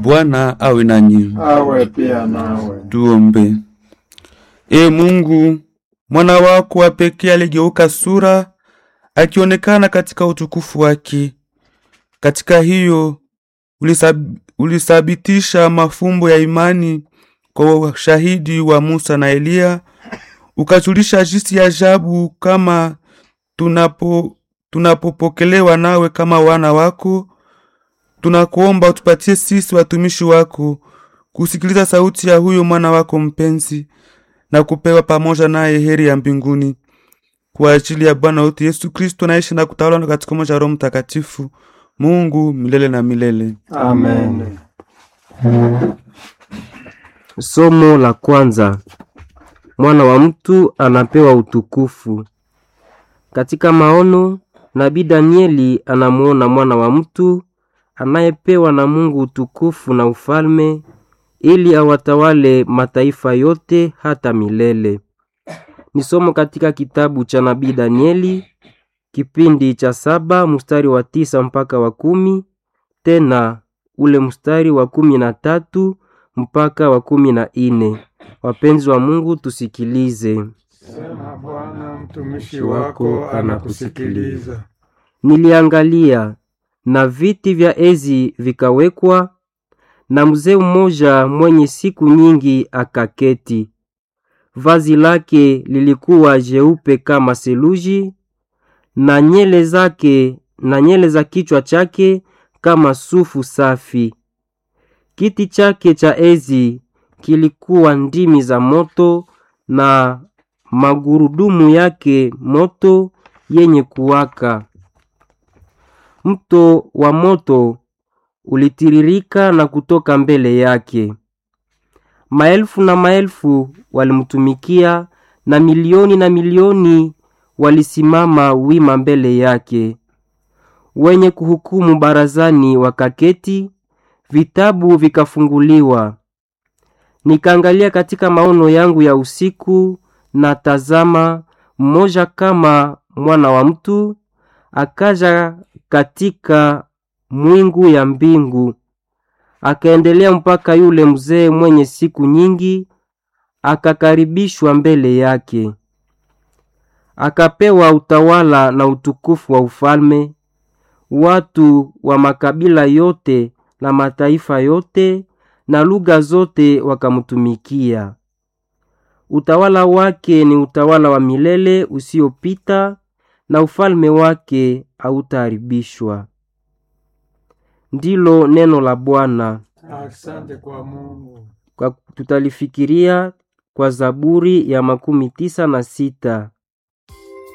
Bwana awe nanyi. awe pia nawe. Tuombe. E Mungu, mwana wako wa pekee aligeuka sura akionekana katika utukufu wake. Katika hiyo ulisab, ulisabitisha mafumbo ya imani kwa ushahidi wa Musa na Eliya, ukajulisha jinsi ya ajabu kama tunapo tunapopokelewa nawe kama wana wako. Tunakuomba utupatie sisi watumishi wako kusikiliza sauti ya huyo mwana wako mpenzi na kupewa pamoja naye heri ya mbinguni kwa ajili ya Bwana wetu Yesu Kristo, naishi na kutawala katika umoja wa Roho Mtakatifu, Mungu milele na milele. Amen. Somo la kwanza. Mwana wa mtu anapewa utukufu. Katika maono, nabii Danieli anamuona mwana wa mtu anayepewa na Mungu utukufu na ufalme ili awatawale mataifa yote hata milele. Ni somo katika kitabu cha nabii Danieli kipindi cha saba mstari wa tisa mpaka wa kumi tena ule mstari wa kumi na tatu mpaka wa kumi na ine. Wapenzi wa Mungu, tusikilize. Sema Bwana, mtumishi wako anakusikiliza. Niliangalia na viti vya enzi vikawekwa, na mzee mmoja mwenye siku nyingi akaketi. Vazi lake lilikuwa jeupe kama seluji, na nyele zake na nyele za kichwa chake kama sufu safi. Kiti chake cha enzi kilikuwa ndimi za moto, na magurudumu yake moto yenye kuwaka. Mto wa moto ulitiririka na kutoka mbele yake. Maelfu na maelfu walimtumikia, na milioni na milioni walisimama wima mbele yake. Wenye kuhukumu barazani wakaketi, vitabu vikafunguliwa. Nikaangalia katika maono yangu ya usiku, na tazama, mmoja kama mwana wa mtu akaja katika mwingu ya mbingu, akaendelea mpaka yule mzee mwenye siku nyingi, akakaribishwa mbele yake. Akapewa utawala na utukufu wa ufalme. Watu wa makabila yote na mataifa yote na lugha zote wakamtumikia. Utawala wake ni utawala wa milele usiopita, na ufalme wake hautaharibishwa. Ndilo neno la Bwana. Asante kwa Mungu. Kwa tutalifikiria kwa Zaburi ya makumi tisa na sita.